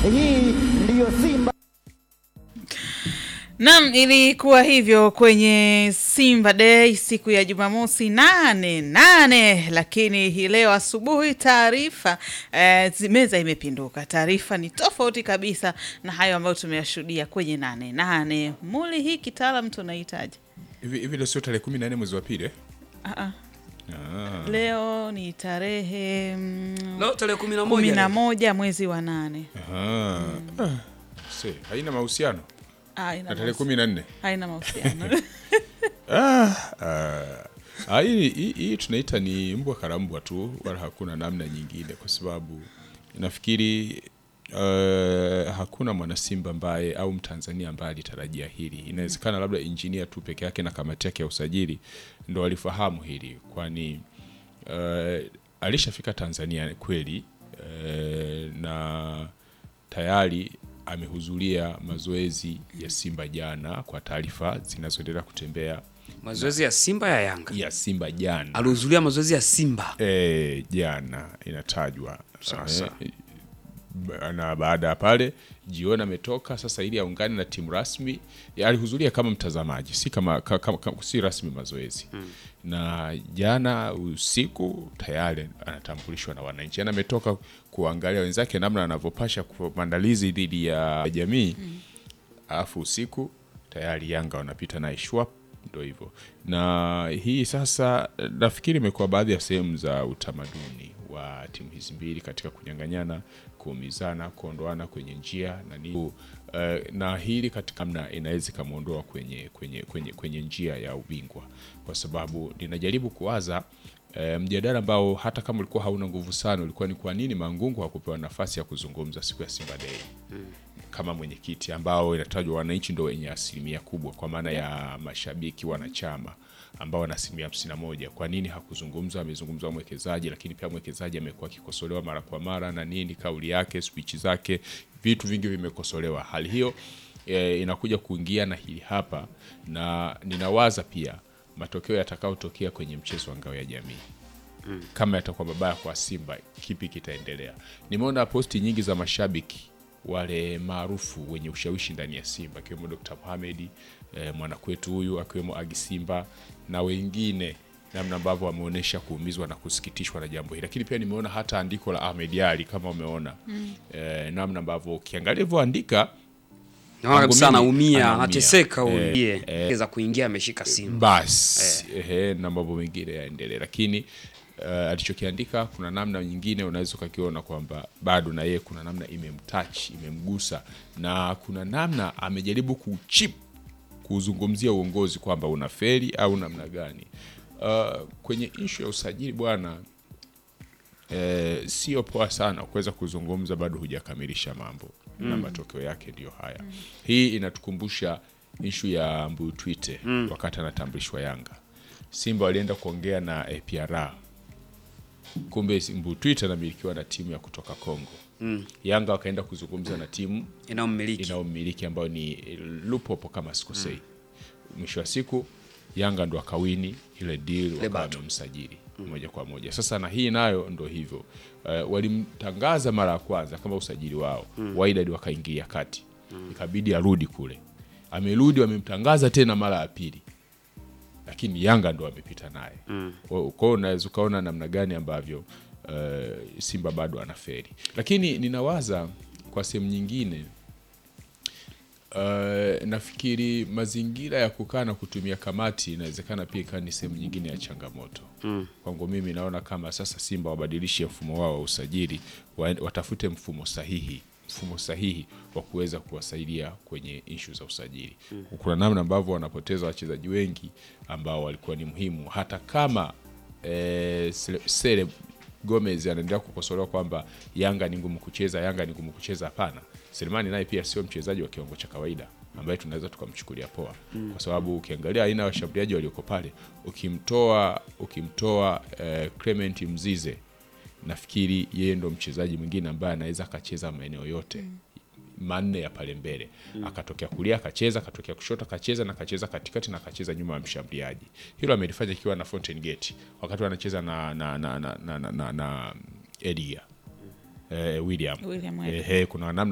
Hii ndiyo Simba. Nam, ilikuwa hivyo kwenye Simba Day siku ya Jumamosi nane nane, lakini hii leo asubuhi taarifa eh, meza imepinduka. Taarifa ni tofauti kabisa na hayo ambayo tumeyashuhudia kwenye nane nane. Muli, hii kitaalam tunahitaji Hivi hivi leo sio tarehe kumi na nne mwezi wa pili eh? Ah, ah. Ah. leo ni tarehe mm, Leo tarehe kumi na kumi moja na leo. moja mwezi wa nane. Aha. Ah. Se, haina mahusiano Ah, haina na tarehe mahusi- kumi na nne haina mahusiano Ah, ah, hii hii- hii tunaita ni mbwa karambwa tu, wala hakuna namna nyingine, kwa sababu nafikiri uh, hakuna mwanasimba ambaye au mtanzania ambaye alitarajia hili. Inawezekana labda injinia tu peke yake na kamati yake ya usajili ndo walifahamu hili, kwani uh, alishafika Tanzania kweli uh, na tayari amehudhuria mazoezi ya Simba jana, kwa taarifa zinazoendelea kutembea Mazoezi ya Simba ya Yanga. ya Simba jana Alihudhuria mazoezi ya Simba. e, jana inatajwa Sasa. Eh, ba- na baada ya pale jioni ametoka sasa ili aungane na timu rasmi. Ya, Alihudhuria kama mtazamaji, si kama, ka- kama, kama si rasmi mazoezi na jana usiku tayari anatambulishwa na wananchi, yani ametoka kuangalia wenzake namna anavyopasha kwa maandalizi dhidi ya jamii alafu usiku tayari Yanga wanapita naye shwap, ndo hivyo. Na hii sasa nafikiri imekuwa baadhi ya sehemu za utamaduni wa timu hizi mbili katika kunyang'anyana, kuumizana, kuondoana kwenye njia na nini. Uh, na hili katika namna inaweza ikamwondoa kwenye, kwenye, kwenye, kwenye njia ya ubingwa, kwa sababu ninajaribu kuwaza E, mjadala ambao hata kama ulikuwa hauna nguvu sana ulikuwa ni kwa nini Mangungu hakupewa nafasi ya kuzungumza siku ya Simba Day kama mwenyekiti ambao inatajwa wananchi ndo wenye asilimia kubwa kwa maana ya mashabiki wanachama ambao wana asilimia hamsini na moja. Kwa nini hakuzungumza? Amezungumza mwekezaji, lakini pia mwekezaji amekuwa akikosolewa mara kwa mara na nini, kauli yake, speech zake, vitu vingi vimekosolewa. Hali hiyo e, inakuja kuingia na hili hapa, na ninawaza pia matokeo yatakayotokea kwenye mchezo wa ngao ya jamii kama yatakuwa mabaya kwa Simba, kipi kitaendelea? Nimeona posti nyingi za mashabiki wale maarufu wenye ushawishi ndani ya Simba akiwemo Dr. Mohamed eh, mwanakwetu huyu akiwemo Agi Simba na wengine, namna ambavyo wameonyesha kuumizwa na kusikitishwa na jambo hili, lakini pia nimeona hata andiko la Ahmed Ali kama umeona eh, namna ambavyo ukiangalia hivyoandika Naona kabisa Kwangu mimi, anaumia, anaumia. anateseka huyu. Eh, Yeye za kuingia ameshika Simba. basi ehe, na mambo mengine yaendelee, lakini uh, alichokiandika kuna namna nyingine unaweza ukakiona kwamba bado na yeye kuna namna imemtouch imemgusa, na kuna namna amejaribu kuchip kuzungumzia uongozi kwamba una feri au namna gani. Uh, kwenye ishu ya usajili bwana eh, sio poa sana kuweza kuzungumza bado hujakamilisha mambo na matokeo yake ndiyo haya. Hii inatukumbusha ishu ya Mbuyu Twite wakati anatambulishwa Yanga. Simba walienda kuongea na APR, kumbe Mbuyu Twite anamilikiwa na timu ya kutoka Kongo. Yanga wakaenda kuzungumza na timu Inaomiliki. inayomiliki ambayo ni Lupopo kama sikosei. Mwisho wa siku Yanga ndo akawini ile deal wakawa battle. wamemsajili moja kwa moja. Sasa na hii nayo ndo hivyo uh, walimtangaza mara ya kwanza kama usajili wao mm. Wydad wakaingia kati ikabidi arudi kule, amerudi wamemtangaza tena mara ya pili, lakini Yanga ndo wamepita naye kwa hiyo kwa hiyo unaweza ukaona namna gani ambavyo uh, Simba bado anaferi, lakini ninawaza kwa sehemu nyingine Uh, nafikiri mazingira ya kukaa na kutumia kamati inawezekana pia ikawa ni sehemu nyingine ya changamoto mm. Kwangu mimi naona kama sasa Simba wabadilishe mfumo wao wa usajili, wa- watafute mfumo sahihi mfumo sahihi wa kuweza kuwasaidia kwenye ishu za usajili mm. Kuna namna ambavyo wanapoteza wachezaji wengi ambao walikuwa ni muhimu, hata kama eh, Sele- Sele Gomez anaendelea kukosolewa kwamba Yanga ni ngumu kucheza, Yanga ni ngumu kucheza. Hapana, Selemani naye pia sio mchezaji wa kiwango cha kawaida ambaye tunaweza tukamchukulia poa kwa sababu ukiangalia aina ya washambuliaji walioko pale, ukimtoa ukimtoa eh, Clement Mzize, nafikiri yeye ndo mchezaji mwingine ambaye anaweza akacheza maeneo yote manne ya pale mbele akatokea kulia akacheza, akatokea kushoto akacheza, na akacheza katikati na akacheza nyuma ya mshambuliaji. Hilo amelifanya ikiwa na Fountain Gate wakati wanacheza na na na na, na, na, na, na Edia eh, William, William eh, kuna namna